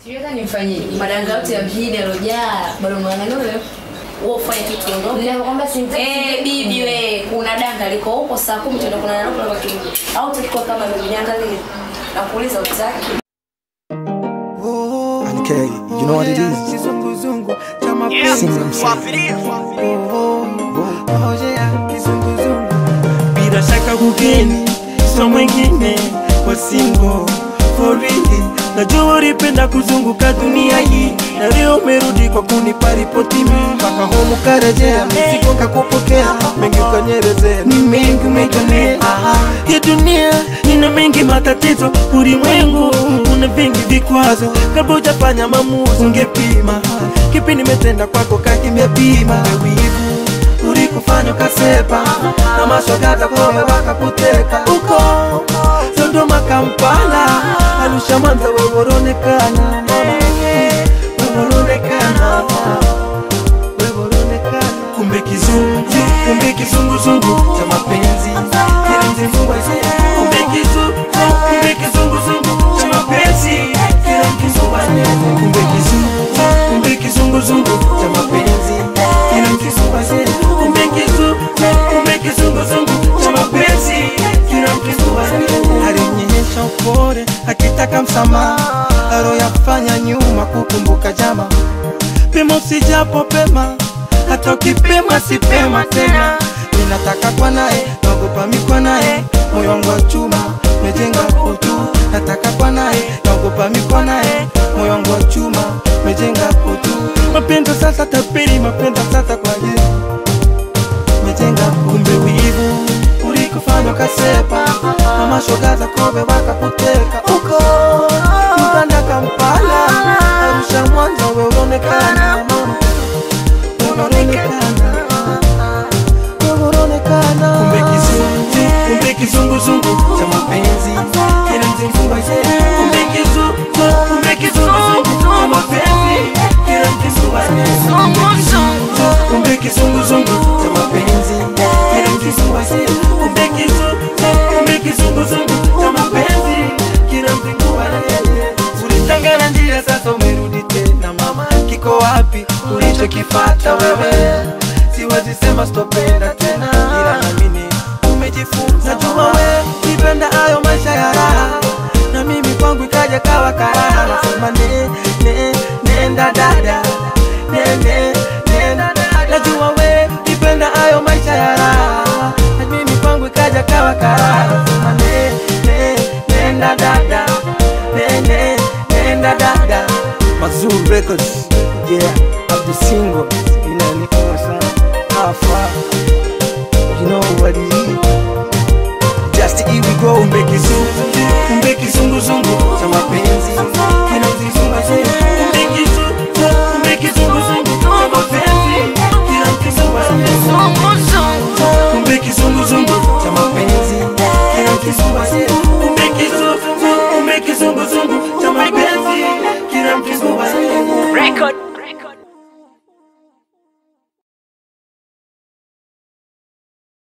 Siweza nimfanyie. madanga yote ya mjini alojaa bado mwanganule wewe ufanye kitu ondoke Ninakwambia simtaki. Eh, bibi we, kuna danga liko huko saa kumi tuenda kuna nalo kwa kirudi. Au tulikuwa kama ndio niangalie. Nakuuliza utaki. And K, you know what it is? Kizunguzungu cha mapenzi. Sing them song. Oh yeah, kizunguzungu. Bila shaka kugeni so mwingine wa single for really. Najua ulipenda kuzunguka dunia hii na leo umerudi kwa kunipa ripoti mimi mpaka homu karejea mizigo kakupokea mengi ukanyerezea ni mengi umejionea hii dunia ina mengi matatizo ulimwengu una vingi vikwazo kabla hujafanya maamuzi ungepima kipi nimetenda kwako kakimepima wivu ulikufanya ukasepa na mashogaza kowe wakakuteka uko Dodoma, Kampala, Arusha, Mwanza, wewe unaonekana mama, wewe unaonekana wewe unaonekana kumbe kizungu, kumbe kizunguzungu cha mapenzi kile mzingua ise kumbe kizungu, kumbe kizunguzungu cha mapenzi kile mzingua kumbe kizungu, kumbe kizunguzungu cha mapenzi kile mzingua ise kumbe kizungu, kumbe kizunguzungu cha mapenzi kile mzingua alinyesha upole akitaka msamaha aloyafanya nyuma kukumbuka jama pema usijapo pema hata ukipema si pema tena ninataka kwa naye naogopa mikwa naye moyo wangu wa chuma mejenga utu nataka kwa naye naogopa mikwa naye moyo wangu wa chuma mejenga utu mapendo sasa tapiri mapendo sasa kwa Yesu mejenga kumbe wivu ulikufanya ukasepa mama shoga za kobe wakakuteka uko Uganda Kampala Arusha Mwanza we unaonekana mama unaonekana wewe unaonekana kumbe kizungu kumbe kizunguzungu cha mapenzi kile mzingua ise kumbe kizungu kumbe kizunguzungu cha mapenzi kile mzingua kumbe kizunguzungu cha mapenzi kile mzingua ise kumbe kizungu kumbe kizunguzungu cha mapenzi kile mzingua ulitangana njia sasa umerudi tena mama kiko wapi ulichokifata wewe siwezi sema sitopenda tena ila namini umejifunza najua we nipenda hayo maisha ya raha na mimi kwangu ikaja kawa karaha nasema ne, ne, nenda dada ne, ne, nenda dada najua we nipenda hayo maisha ya raha na mimi kwangu ikaja kawa karaha nasema ne, ne, nenda dada ne, ne, nenda dada Mazoo Records, yeah, of the single, you know, Nicola Sana, how far, you know what it is. Just here we go, kumbe kizungu kumbe kizunguzungu cha mapenzi kina mzizungu ase kumbe kizungu kumbe kizunguzungu cha mapenzi kina mzizungu ase kumbe kizunguzungu cha mapenzi kina mzizungu ase kumbe kizungu kumbe kizungu